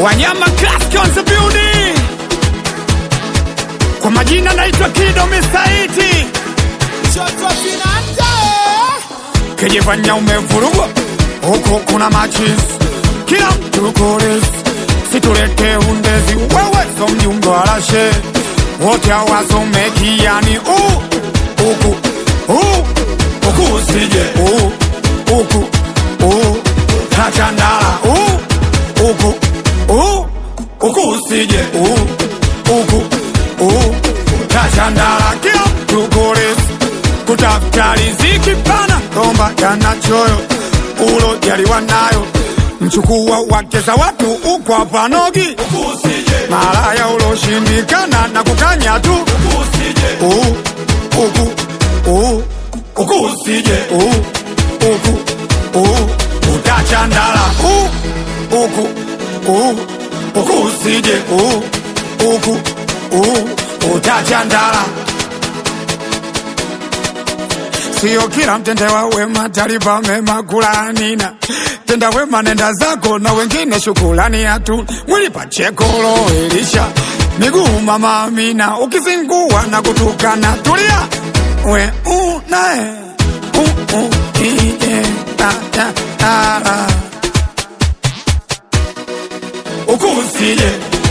Wanyama Classic on the building. Kwa majina naitwa Kido Misaiti. Kijifanya umevurugwa huku kuna machis, kila mtu koresi, situlete undezi, wewe so mjumbe wa rashe, wote hawasomeki yani u huku u huku usije u huku u tachandala u huku u huku usije u huku u tachandala, kila mtu koresi kutafuta riziki pana romba jana choyo ulo jaliwa nayo mchukua wake za watu ukwa panogi malaya uloshindikana na kukanya tu Uh, uku uh, uku usije uh, uku uh, utachandala uh, uku uh, uku usije uh, uku uh, utachandala Sio kila mtendewa wema talipa mema kulanina. Tenda wema nenda zako na wengine shukulani hatu. Mwili pachekolo Elisha miguu mama Amina, ukizingua na kutukana tulia we unae u u ije ta ta ta la ukusije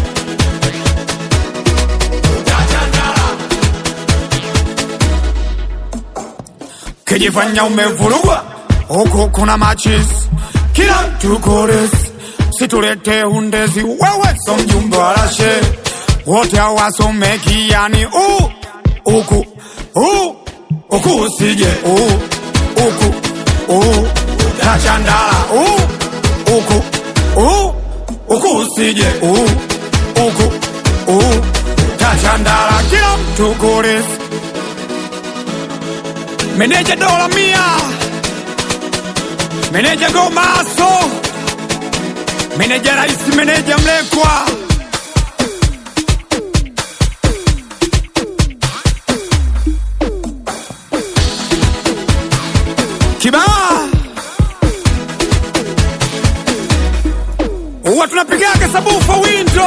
kijifanya umevurugwa huku kuna machis kila mtu koresi situlete undezi wewe so mjumbe wa rashe wote hawasomeki yani u uku u uku usije u uku u tachandala u uku u uku usije u uku u tachandala kila mtu koresi Meneja dola mia, meneja Gomaso, meneja Rais, meneja Mlekwa, Kibaa huwa tunapigaga sabufa windo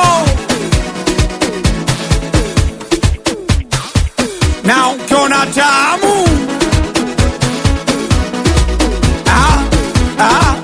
na ukiona tamu ah, ah,